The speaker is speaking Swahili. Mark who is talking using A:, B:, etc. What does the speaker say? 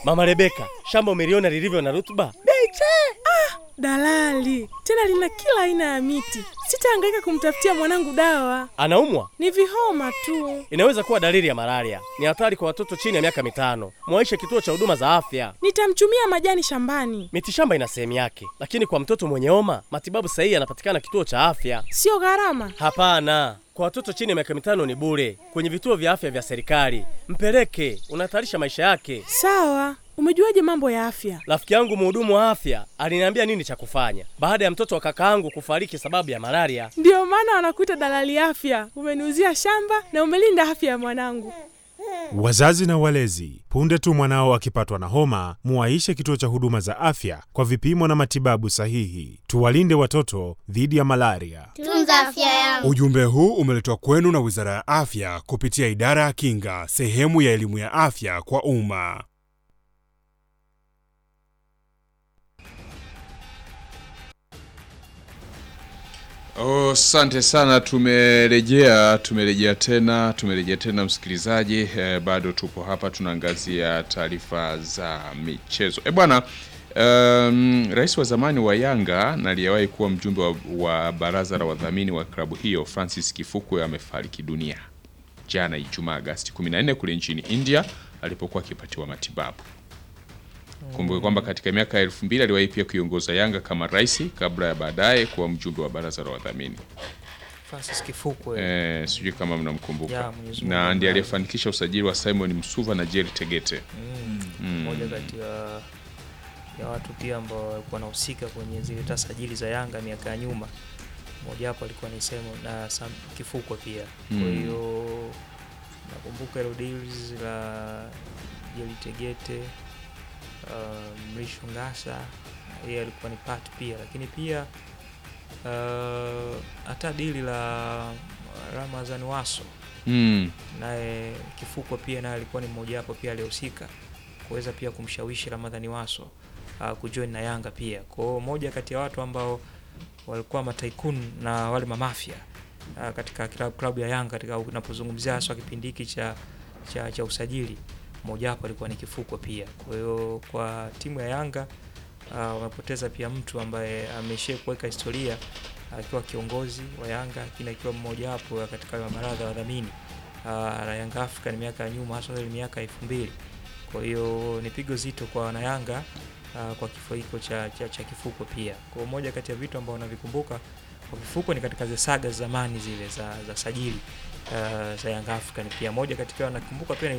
A: Mama Rebeka, shamba umeliona lilivyo na rutuba?
B: Beche! Ah, dalali tena lina kila aina ya miti. Sitahangaika kumtafutia mwanangu dawa,
A: Anaumwa?
B: ni vihoma tu.
A: Inaweza kuwa dalili ya malaria. Ni hatari kwa watoto chini ya miaka mitano. Mwaishe kituo cha huduma za afya.
B: Nitamchumia majani shambani,
A: Mitishamba ina sehemu yake, lakini kwa mtoto mwenye homa matibabu sahihi yanapatikana kituo cha afya.
B: sio gharama.
A: Hapana, kwa watoto chini ya miaka mitano ni bure kwenye vituo vya afya vya serikali. Mpeleke, unahatarisha maisha yake.
B: Sawa, umejuaje mambo ya afya?
A: Rafiki yangu mhudumu wa afya aliniambia nini cha kufanya baada ya mtoto wa kakaangu kufariki sababu ya malaria.
B: Ndiyo maana wanakuita dalali afya. Umeniuzia shamba na umelinda afya ya mwanangu.
C: Wazazi na walezi, punde tu mwanao akipatwa na homa, muwaishe kituo cha huduma za afya kwa vipimo na matibabu sahihi. Tuwalinde watoto dhidi ya malaria.
D: Tunza afya yangu.
E: Ujumbe huu umeletwa kwenu na Wizara ya Afya kupitia Idara ya Kinga, sehemu ya elimu ya afya kwa umma.
F: Oh, asante sana. Tumerejea, tumerejea tena, tumerejea tena msikilizaji. Eh, bado tupo hapa tunaangazia taarifa za michezo. Eh bwana, um, rais wa zamani wa Yanga na aliyewahi kuwa mjumbe wa, wa baraza la wadhamini wa klabu hiyo Francis Kifukwe amefariki dunia jana Ijumaa Agasti 14 kule nchini India alipokuwa akipatiwa matibabu. Kumbuke kwamba katika miaka ya elfu mbili aliwahi pia kuiongoza Yanga kama rais kabla ya baadaye kuwa mjumbe wa baraza la wadhamini.
G: Francis Kifukwe
F: Eh, sijui kama mnamkumbuka.
G: Ya, Mwenyezi Mungu
F: Na ndiye
G: ambaye-
F: aliyefanikisha usajili wa Simon Msuva na Jerry Tegete.
G: mmoja kati ya ya watu pia ambao walikuwa wanahusika kwenye zile hata sajili za Yanga miaka ya nyuma. Mmoja wapo alikuwa ni Simon na Sam Kifukwe pia. Kwa
F: Mm.
G: hiyo nakumbuka hilo deals la Jerry Tegete, uh, Mrisho Ngasa yeye alikuwa ni part pia, lakini pia uh, hata dili la Ramazan Waso
F: Mm.
G: naye Kifukwe pia naye alikuwa ni mmoja wapo pia aliyehusika kuweza pia kumshawishi Ramadhani Waso uh, kujoin na Yanga pia. Kwa hiyo moja kati ya watu ambao walikuwa mataikun na wale mamafia uh, katika klabu, klabu ya Yanga katika unapozungumzia haswa kipindi hiki cha, cha, cha usajili mmoja wapo alikuwa ni Kifukwe pia. Kwa hiyo kwa timu ya Yanga uh, wamepoteza pia mtu ambaye ameshia kuweka historia akiwa kiongozi wa Yanga lakini akiwa mmoja wapo ya katika mabaraza ya wadhamini uh, la Yanga Africa ni miaka ya nyuma hasa ile miaka elfu mbili. Kwa hiyo ni pigo zito kwa wanayanga uh, kwa kifo hiko cha, cha, cha Kifukwe pia. Kwa hiyo moja kati ya vitu ambao navikumbuka kwa Kifukwe ni katika zile saga za zamani zile za, za sajili uh, za Yanga Africa ni pia moja katika nakumbuka pia ni